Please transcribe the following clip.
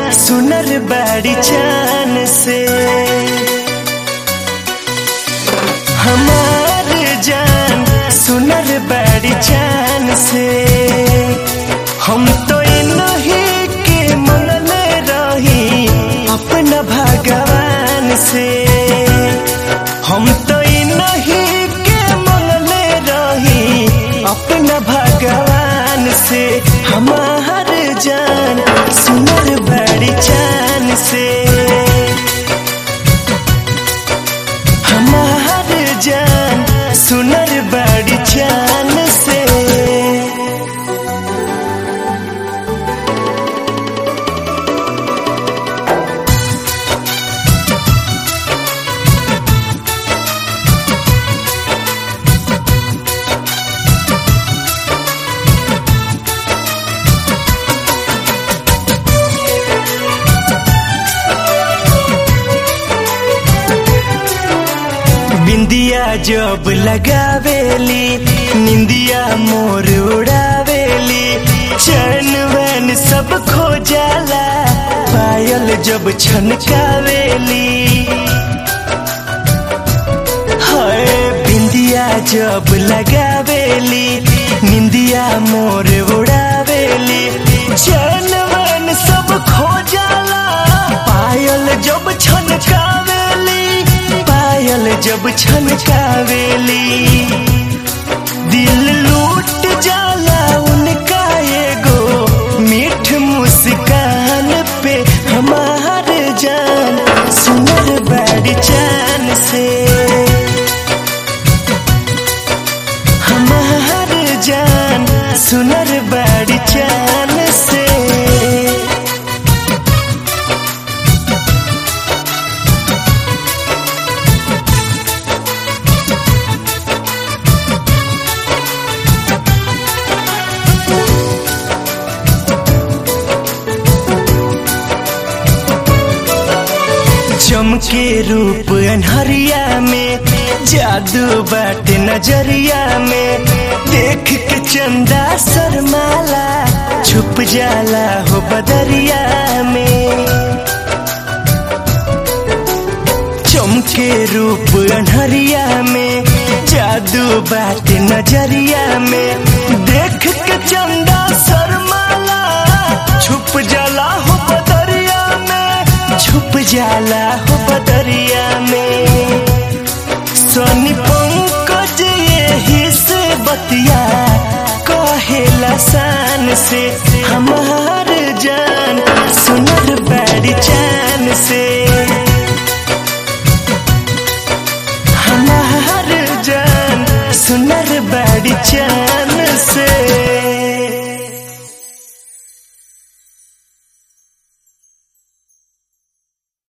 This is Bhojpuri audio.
सुनर बड़ी चान से हमार जान सुनर बड़ी चान से हम तो नहीं के मंगल रही अपना भगवान से हम तो नहीं के मंगल रही अपना भगवान से हमार जान सुनर बड़ी चान से हमार जान सुनर बड़ी चान से बिंदिया जब लगावेली निंदिया मोर उड़ावेली चैन वैन सब खो जाला पायल जब छनकावेली हाय बिंदिया जब लगावेली निंदिया मोर उड़ावेली चैन वैन सब खो जाला पायल जब छनकावेली पायल जब छनकावेली दिल लूट जाला उनका एगो मीठ मुस्कान पे हमार जान सुनर बड़ी चान से हमार जान सुनर बड़ी चान से चमके रूप अनहरिया में जादू बाट नजरिया में देख के चंदा शर्माला छुप जाला हो बदरिया में चमके रूप अनहरिया में जादू बाट नजरिया में देख के चंदा शर्माला छुप जाला हो बदरिया में छुप जाला हो बदरिया में सोनी पंकज यही से बतिया कहेला शान से हमार जान सुनर बड़ी चान से हमार जान सुनर बड़ी चान